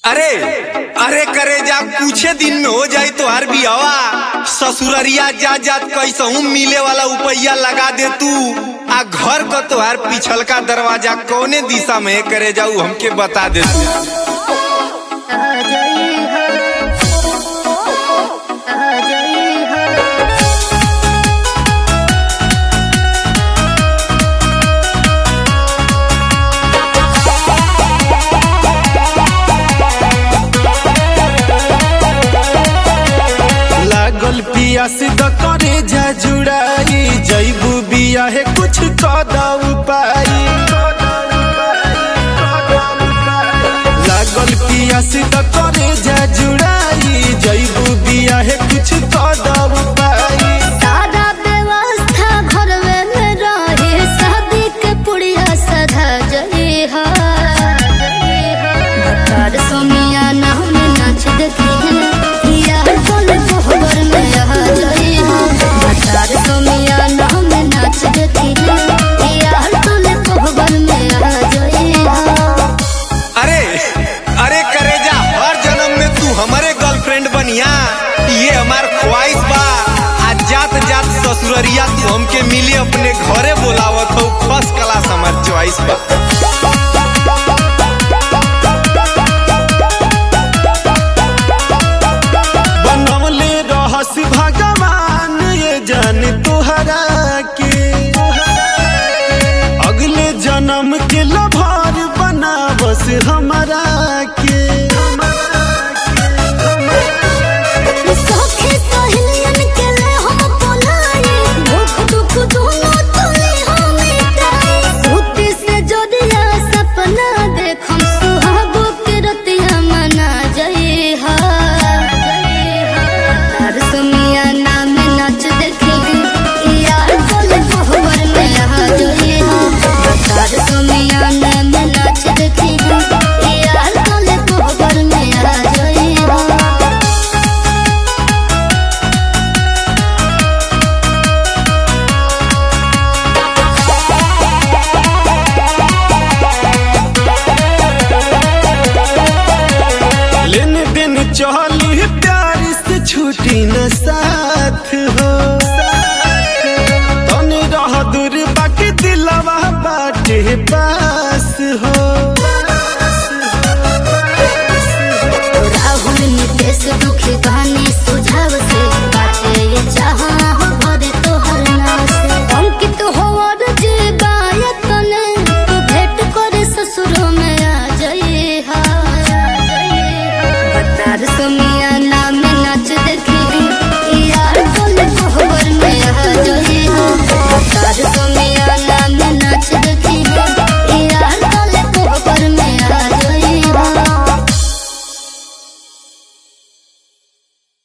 अरे अरे करे जा कुछे दिन में हो जाई तो हर भी हवा ससुररिया जा जात कैसहू मिले वाला उपैया लगा दे तू आ घर को तोहार पिछलका दरवाजा कौने दिशा में है करे जाऊ हमके बता दे तू आ जाई है आ जाई है लागल पियास द करे जा जुड़ाई जैबू बिया है कुछ कदा उपाय लागल पियास द करे जा जुड़ाई जैबू बिया है कुछ कदा उपाय सारा व्यवस्था घरवे में रहे शादी के पुड़िया सधा जई है भतार सोमिया ना में नाच देखी है यार बोल कोहबर में आ जई है भतार सोमिया ना में नाच देखी है यार बोल कोहबर में आ जई है अरे अरे करे जा हर जन्म में तू हमारे गर्लफ्रेंड बनिया ये हमार ख्वाहिश बा आज जात जात ससुररिया तू हमके मिले अपने घरे बोलावत हो फर्स्ट क्लास हमार चॉइस बा बनवले रहस भगवान ये जान तुहरा के अगले जन्म के लभार बनावस हमारा